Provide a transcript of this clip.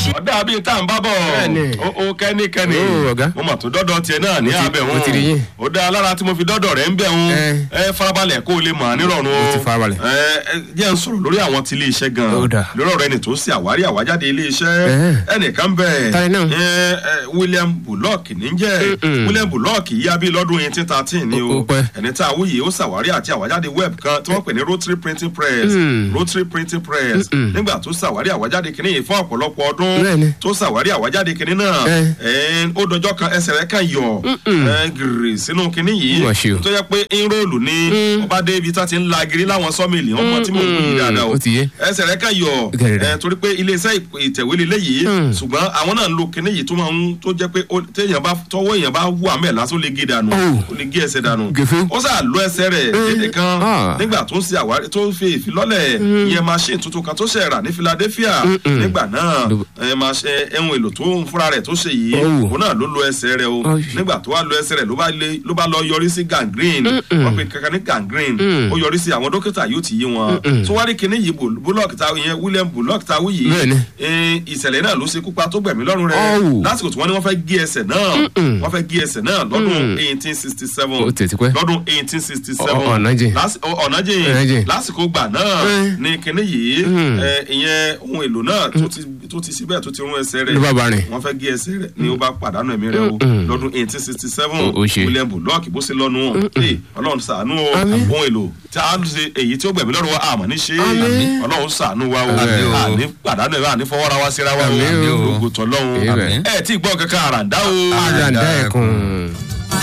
ọ̀dà bíi tá à ń bá bọ̀ Bẹ́ẹ̀ni. ó ó kẹ́nikẹ́ni Ó, ọ̀gá. mo mà tó dọ́dọ̀ tiẹ̀ náà ní Mo ti- abẹ́ mo wọn ti rí yín. ó dá lára tí mo fi dọ́dọ̀ rẹ̀ ń bẹ̀ wọn Ẹ. ẹ farabalẹ̀ kó o lè mọ̀ nírọ̀rùn o Mo ti farabalẹ̀. ẹ ẹ jẹ́ ń sọ̀rọ̀ lórí àwọn ti ilé iṣẹ́ gan Ó dà. lórí ọ̀rọ̀ ẹni tó ṣe àwárí àwájáde ilé iṣẹ́ Ẹ. ẹnìkan bẹ̀ Ta ni náà? ẹ, ẹ, William Bullock níjẹ́ Mm-mm. William Bullock yíyá bí lọ́dún eighteen thirteen ni Ó- o ó pẹ́. ẹni tá a wúyè ó ṣàwárí àti àwájáde web kan tí wọ́n pè ní rotary printing press Mm. rotary printing press Mm-mm. nígbà tó ṣàwárí àwájáde kìíní yìí fún ọ̀pọ̀lọpọ̀ ọdún Bẹ́ẹ̀ni. tó ṣàwárí àwájáde kìíní náà Ẹ. ẹ, ó dọjọ́ kan ẹsẹ̀ rẹ̀ kan yọ ẹ, gìrì sínú kìíní yìí Mà ṣe o. tó yẹ pé inroolu ni ọba dé ibi tá ti ń la giri láwọn sọ́mìlì ọmọ tí mò ń wí dáadáa o Ó ti yé. ẹsẹ̀ rẹ̀ kan yọ Gẹ̀rẹ̀. ẹ, torí pé iléeṣẹ́ ìp- ìtẹ̀wé lélẹ̀ yìí Mm. ṣùgbọ́n àwọn náà ń lo kìíní yìí tó máa ń tó jẹ́ pé ó- téèyàn bá tọwọ́ èèyàn bá wù àmẹ́ lásán ó lè gé dànù Oh. ó lè gé ẹsẹ̀ dànù Gèfé. ó sà lọ ẹsẹ̀ rẹ̀ dédé kan Ah. nígbà tó ń ṣe àwárí tó ń fi ìfilọ́lẹ̀ ìyẹn machine tuntun kan tó ṣe rà ní Philadelphia Mm-mm. nígbà náà Ló- ẹ, machine- ẹhun èlò tó ń fúnra rẹ̀ tó ṣe yìí Oh. òun náà ló lo ẹsẹ̀ rẹ̀ o Oh. nígbà tó wá lo ẹsẹ̀ rẹ̀ ló bá lé- ló bá lọ yọrí sí gangrene wọ́n pe kankan ní gangrene Mm. ó yọrí sí àwọn dókítà yóò ti yé wọn Mm-mm. tó wá rí kinní yìí Bull- Bullock ta ìyẹn William Bullock ta wí yìí Bẹ́ẹ̀ni. ẹ, ìṣẹ̀lẹ̀ náà ló ṣe kúpa tó gbẹ̀mí lọ́rùn rẹ̀ Oh. lásìkò tí wọ́n ní wọ́n fẹ́ gé ẹsẹ̀ náà Mm-mm. wọ́n fẹ́ gé ẹsẹ̀ náà lọ́dún eighteen sixty seven Ó tètè pẹ́. lọ́dún eighteen sixty seven Ọ- ọ̀nà jìn. ọ̀nà Ọ̀nà jìn jìn. lásìkò gbà náà Mm. ní kinní yìí Mm. ẹ, ìyẹn ohun èlò náà tó ti tó ti síbẹ̀ tó ti rún ẹsẹ̀ rẹ̀ Ló bá bá rìn. wọ́n fẹ́ gé ẹsẹ̀ rẹ̀ ni ó bá pàdánù ẹ̀mí rẹ̀ o Mm. lọ́dún eighteen sixty seven Ó- ó ṣe. William Bullock bó ṣe lọ́nu wọn Ee, Ọlọ́run ṣàánú o Àmín. ohun èlò tí a ṣe èyí tí ó gbẹ̀mí lọ́rùn wa àmọ́ ní ṣe Àmín. Ọlọ́run ṣàánú wa o Àmín o. àní pàdánù ẹ̀ àní fọwọ́ra wa síra wa o Àmín o. lógo tọ́lọ́run Àmín. ẹ̀ tí ì gbọ́ kankan àràǹdá o Àràǹdá ẹ̀kún.